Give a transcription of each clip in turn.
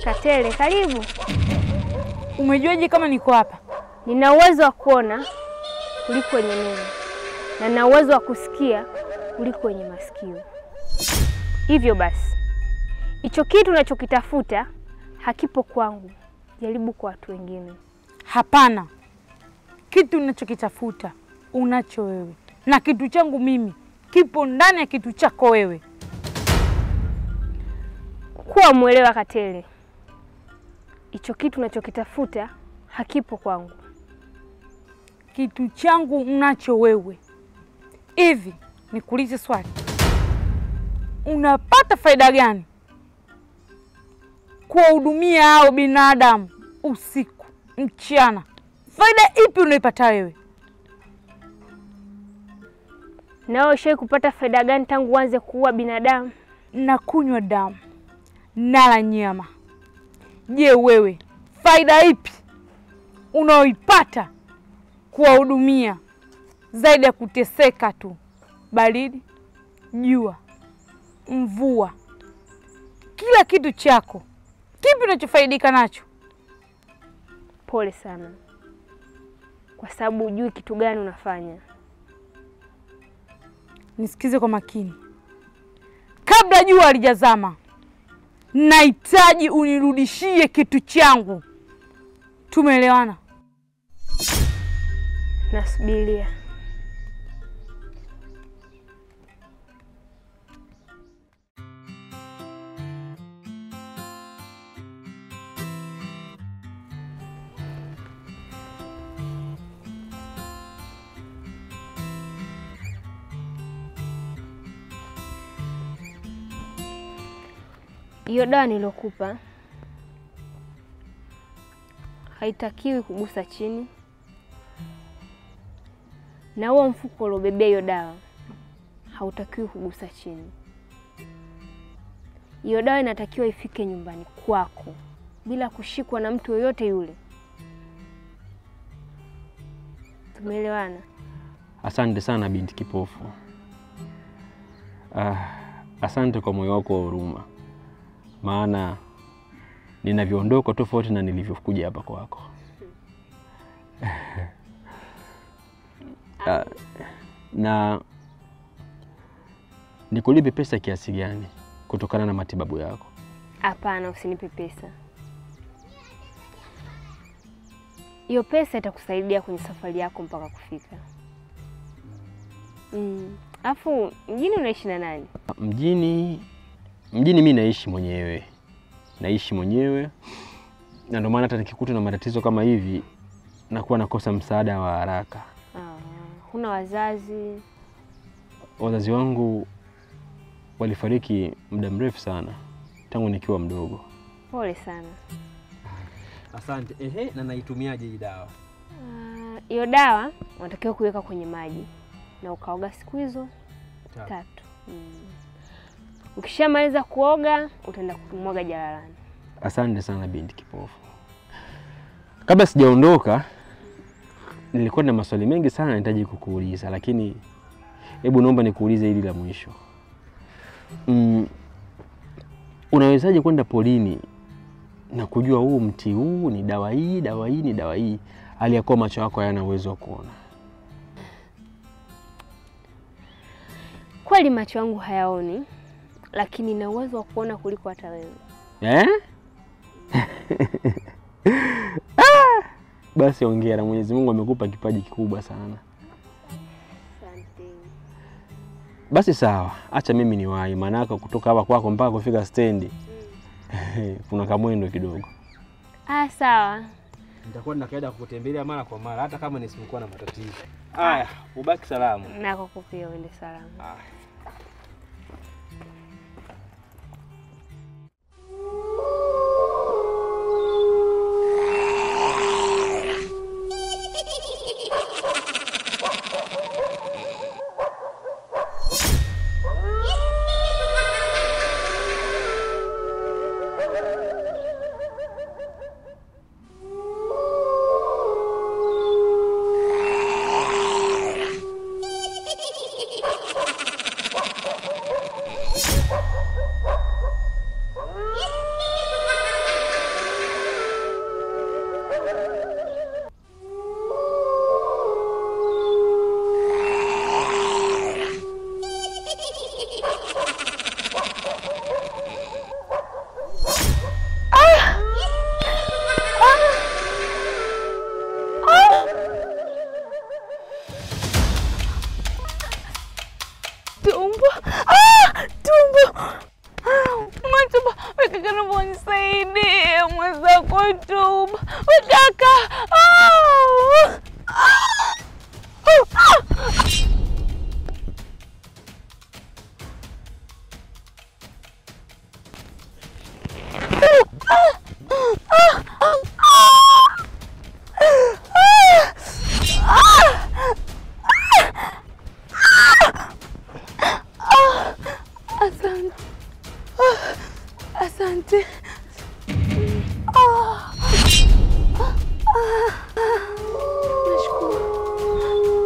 Katele, karibu. Umejuaje kama niko hapa? Nina uwezo wa kuona kuliko wenye neno na nina uwezo wa kusikia kuliko wenye masikio. Hivyo basi, hicho kitu unachokitafuta hakipo kwangu, jaribu kwa watu wengine. Hapana, kitu ninachokitafuta unacho wewe, na kitu changu mimi kipo ndani ya kitu chako wewe. Kuwa mwelewa Katele, hicho kitu unachokitafuta hakipo kwangu. Kitu changu unacho wewe. Hivi nikuulize swali, unapata faida gani kuwahudumia hao binadamu usiku mchana? Faida ipi unaipata wewe? Nawe ushawahi kupata faida gani tangu uanze kuua binadamu? na kunywa damu nala nyama. Je, wewe faida ipi unaoipata kuwahudumia zaidi ya kuteseka tu? Baridi, jua, mvua, kila kitu chako, kipi unachofaidika nacho? Pole sana, kwa sababu hujui kitu gani unafanya. Nisikize kwa makini, kabla jua halijazama, nahitaji unirudishie kitu changu. Tumeelewana? Nasubiria. Hiyo dawa nilokupa haitakiwi kugusa chini, na huo mfuko uliobebea hiyo dawa hautakiwi kugusa chini. Hiyo dawa inatakiwa ifike nyumbani kwako bila kushikwa na mtu yoyote yule. Tumeelewana? Asante sana binti kipofu. Ah, asante kwa moyo wako wa huruma, maana ninavyoondoka tofauti na nilivyokuja hapa kwako. Ah, na nikulipe pesa kiasi gani kutokana na matibabu yako? Hapana, usinipe pesa. Hiyo pesa itakusaidia kwenye safari yako mpaka kufika. Mm. Alafu mjini unaishi na nani? Mjini mjini mi naishi mwenyewe, naishi mwenyewe, na ndio maana hata nikikutwa na matatizo kama hivi nakuwa nakosa msaada wa haraka. Ah, huna wazazi? Wazazi wangu walifariki muda mrefu sana tangu nikiwa mdogo. Pole sana. Asante. Ehe, na naitumiaje hii dawa? Ah, Hiyo dawa unatakiwa kuweka kwenye maji na ukaoga siku hizo Tatu. tatu. Mm. Ukishamaliza kuoga utaenda kumwaga jalalani. Asante sana binti kipofu. Kabla sijaondoka, nilikuwa na maswali mengi sana nahitaji kukuuliza, lakini hebu naomba nikuulize hili la mwisho. Mm, unawezaje kwenda polini na kujua huu mti huu ni dawa hii, dawa hii ni dawa hii, hali ya kuwa macho yako hayana uwezo wa kuona? Kweli macho yangu hayaoni, lakini na uwezo wa kuona kuliko hata wewe. Eh? Ah! Basi ongera, Mwenyezi Mungu amekupa kipaji kikubwa sana. Asante. Basi sawa, acha mimi niwahi, maanake kutoka hapa kwako mpaka kufika stendi kuna kamwendo kidogo. Ah, sawa. Nitakuwa nina kaida kukutembelea mara kwa mara hata kama nisikuwa na matatizo. Haya, ubaki salamu. Nako kupia uende salama. Haya. tumbo, ah, tumbo, matumbo. Kaka, naomba unisaidie mwenzako, tumbo kaka. Ah, ah, Asante, Ah, asante. Ah, ah, ah, nashukuru.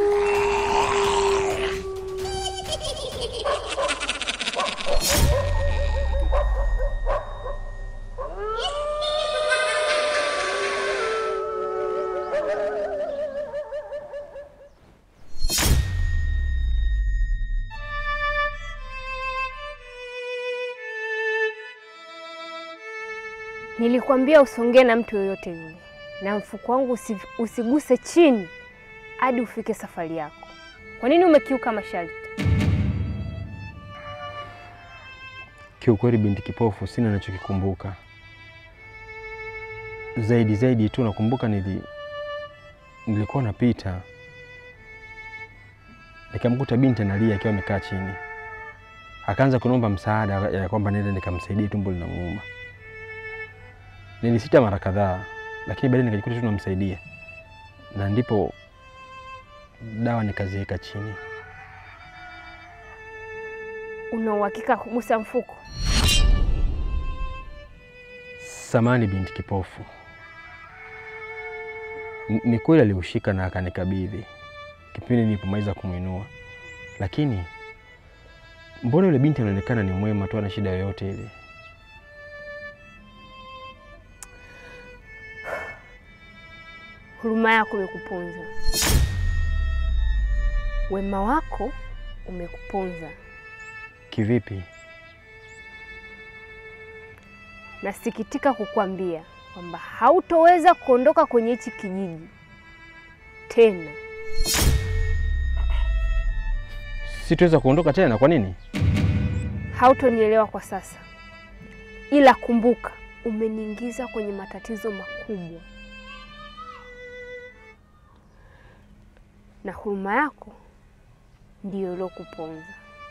Nilikwambia usongee na mtu yoyote yule, na mfuko wangu usi, usiguse chini hadi ufike safari yako. Kwa nini umekiuka masharti? Kiukweli binti kipofu, sina nachokikumbuka zaidi zaidi tu nakumbuka nili, nilikuwa napita nikamkuta binti analia akiwa amekaa chini, akaanza kuniomba msaada ya kwamba niende nikamsaidie, tumbo linamuuma. Nilisita mara kadhaa, lakini baadaye nikajikuta tu namsaidia, na ndipo dawa nikaziweka chini. Una uhakika kugusa mfuko? Samani binti kipofu, N- ni kweli aliushika na akanikabidhi kipindi nilipomaliza kumwinua, lakini mbona yule binti anaonekana ni mwema tu, ana shida yoyote ile? Huruma yako imekuponza, wema wako umekuponza. Kivipi? Nasikitika kukwambia kwamba hautoweza kuondoka kwenye hichi kijiji tena. Sitaweza kuondoka tena? Kwa nini? Hautonielewa kwa sasa, ila kumbuka, umeniingiza kwenye matatizo makubwa, na huruma yako ndiyo iliokuponza.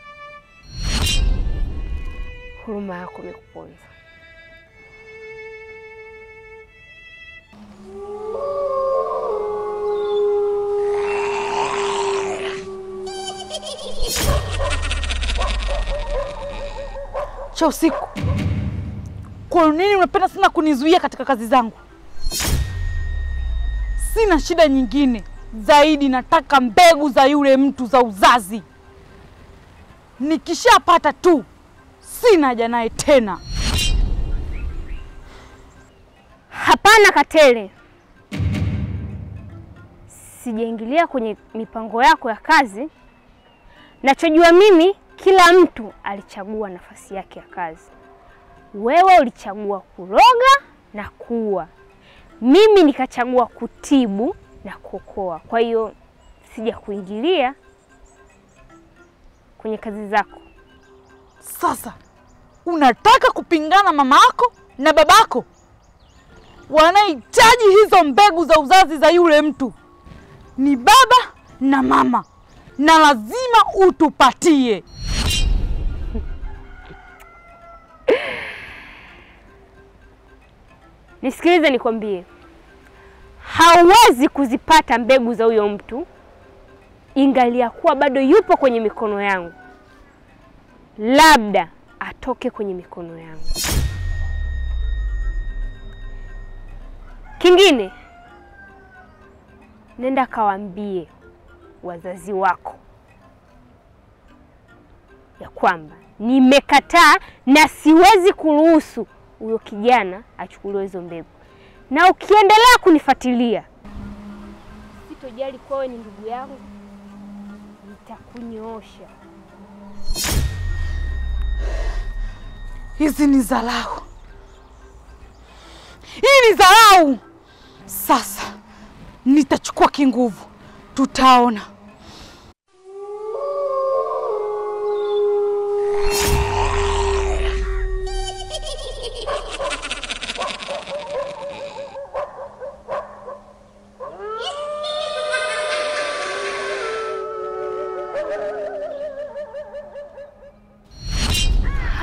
Huruma yako imekuponza. cha usiku. Kwa nini unapenda sana kunizuia katika kazi zangu? Sina shida nyingine zaidi, nataka mbegu za yule mtu za uzazi. Nikishapata tu, sina haja naye tena. Hapana Katele, sijaingilia kwenye mipango yako ya kazi. Nachojua mimi, kila mtu alichagua nafasi yake ya kazi. Wewe ulichagua kuroga na kuua, mimi nikachagua kutibu na kuokoa. Kwa hiyo sija kuingilia kwenye kazi zako. Sasa unataka kupingana mama yako na babako? Wanahitaji hizo mbegu za uzazi za yule mtu ni baba na mama, na lazima utupatie. Nisikilize nikwambie, hauwezi kuzipata mbegu za huyo mtu ingalia kuwa bado yupo kwenye mikono yangu, labda atoke kwenye mikono yangu. Kingine, nenda kawaambie wazazi wako ya kwamba nimekataa na siwezi kuruhusu huyo kijana achukuliwe hizo mbegu, na ukiendelea kunifuatilia, sitojali kuwa wewe ni ndugu yangu, nitakunyoosha. Hizi ni dharau, hii ni dharau. Sasa nitachukua kinguvu, tutaona.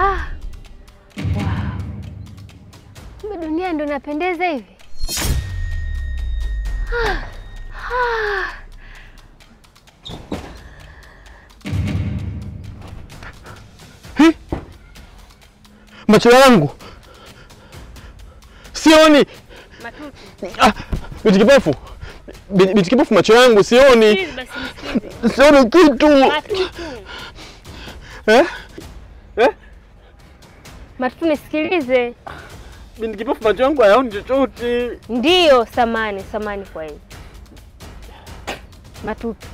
Ha. Wow. Kumbe dunia ndo inapendeza hivi. Ha. Ha. Macho yangu sioni. Matuti. Ah, binti kipofu, Binti binti kipofu, macho yangu sioni, Please basi nisikize. sioni kitu Matutu. eh? Eh? Matutu nisikilize. Binti kipofu, macho yangu hayaoni chochote. Ndiyo, samani samani kwa hiyo Matutu,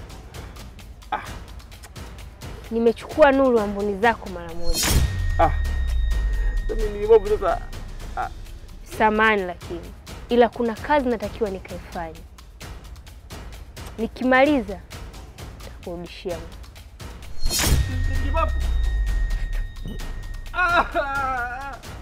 nimechukua nuru amboni zako mara moja. Ah, binti kipofu, sasa Samani lakini, ila kuna kazi natakiwa nikaifanya. Nikimaliza nitakurudishia. binti kipofu. Ah, ah, ah.